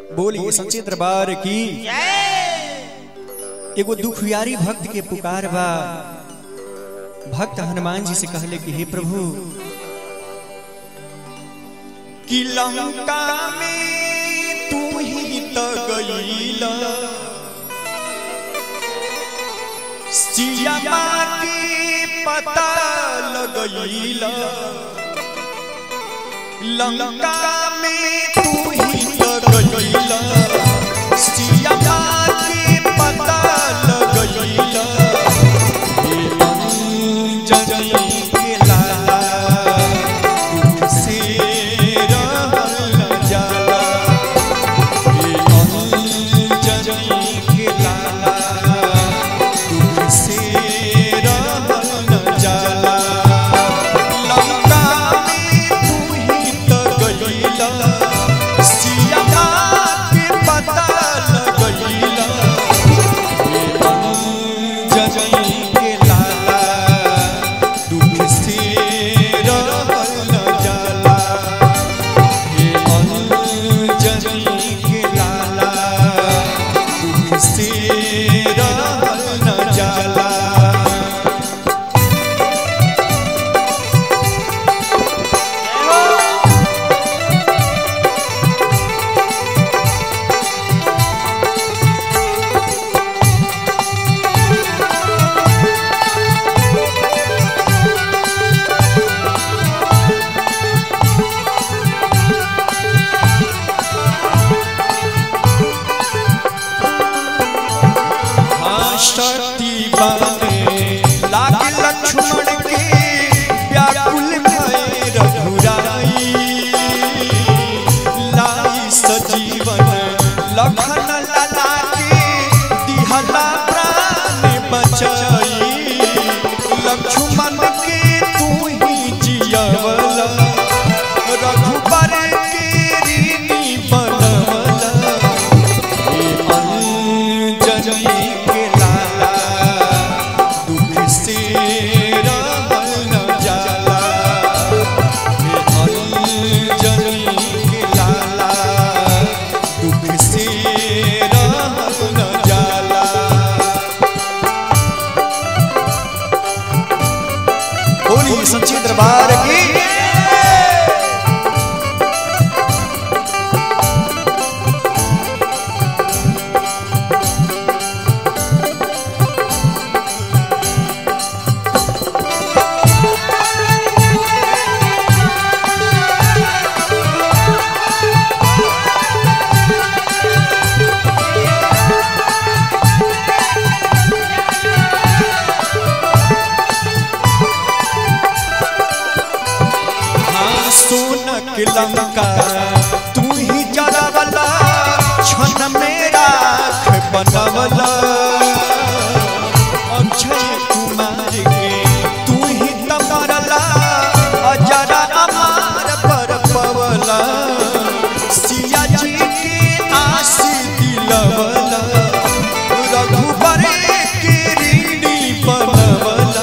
बोलिए सच्चे दरबार की एगो दुखियारी भक्त के पुकार बा भक्त हनुमान जी से कहले कि हे प्रभु कि लंका में तू ही त गईला सिया के पता लगईला लंका में तू ही त गईला सिया के पता लगईला हे अंजनी के लाला तुझसे रहल न जाला हे अंजनी के लाला तुझसे रहल न जाला लंका में तू ही त गईला सिया के पता लगईला हे अंजनी के लाला दुख से रहल न जाला हे अंजनी के लाला दुख से रहल न जाला हाँ, शक्ति बने लागे लक्ष्मण के व्याकुल भय रघुराई लाई सजीवन लखन लला के दिहला प्राण बचाई लक्ष्मण के तू ही जियवला रघुबर के ऋणी बनवला अंजनी के लाला दुख से रहल न जाला हे अंजनी के लाला दुख से रहल न जाला बोली सच्ची दरबार की हाँ सोनक लंका तू ही जरावला क्षण में राख बनवला अक्षय कुमार के तू ही तमरला अजरा अमार पर पवला सिया जी के आस दिलवला रघुबर के ऋणी बनवला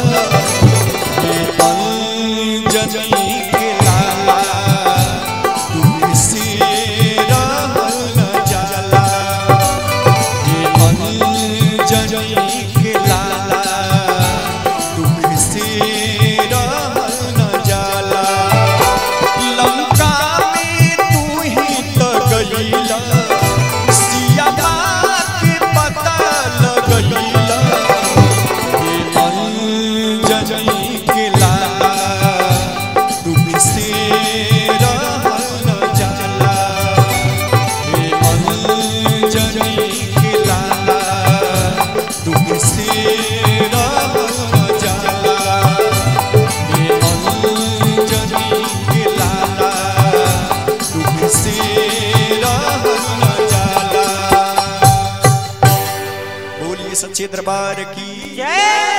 अंजनी के लाला तुम से रहल न जाला हे अंजनी के लाला तुम से रहल न जाला लंका में तू ही त गईला सिया के पता लगईला हे अंजनी के लाला दुख से रहल न जाला हे अंजनी के लाला दुख से रहल न जाला हे अंजनी के लाला दुख से रहल न जाला बोलिए सच्चे दरबार की जय